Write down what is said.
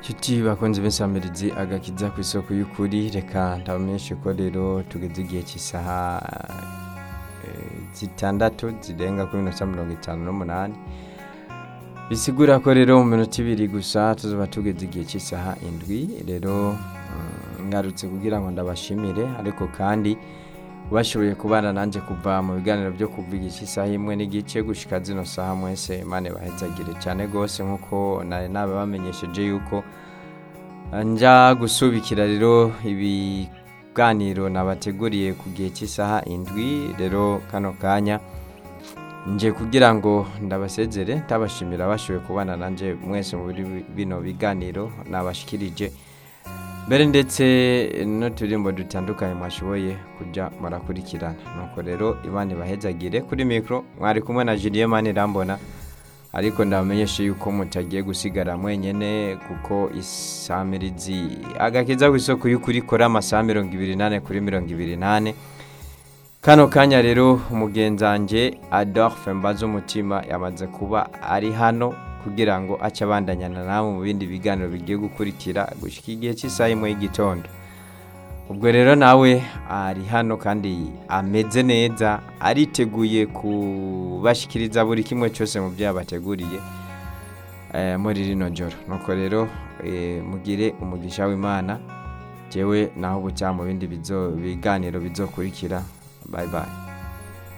Nshuti bakunze b'insamirizi agakiza ku isoko y'ukuri reka ndabamenyeshe ko rero tugeze igihe cy'isaha eh, zitandatu zirenga kuri minota mirongo itanu n'umunani bisigura ko rero mu minota ibiri gusa tuzoba tugeze igihe cy'isaha indwi rero mm, ngarutse kugira ngo ndabashimire ariko kandi bashoboye kubana nanjye kuva mu biganiro byo kuva igihe cy'isaha imwe n'igice gushika zino saha mwese imana bahezagire cyane rwose nk'uko nari nabibamenyesheje yuko njya gusubikira rero ibiganiro nabateguriye ku gihe cy'isaha indwi rero kano kanya nje kugira ngo ndabasezere ndabashimira bashoboye kubana nanjye mwese muri bino biganiro nabashikirije mbere ndetse n'uturirimbo dutandukanye mwashoboye kujya murakurikirana nuko rero imana ibahezagire kuri mikoro mwari kumwe na Julien Manirambona ariko ndabamenyeshe yuko mutagiye gusigara mwenyene kuko isamirizi agakiza ku isoko y'ukuri ikora amasaha mirongo ibiri nane kuri mirongo ibiri nane kano kanya rero umugenzange adolphe mbaza umutima yamaze kuba ari hano kugira ngo ace abandanyana nawe mu bindi biganiro bigiye gukurikira gushyika igihe cy'isaha imwe y'igitondo ubwo rero nawe ari hano kandi ameze neza ariteguye kubashyikiriza buri kimwe cyose mu byo yabateguriye eh, muri rino joro nuko rero eh, mugire umugisha w'imana jewe naho bucya mu bindi bizo- biganiro bizokurikira bye bye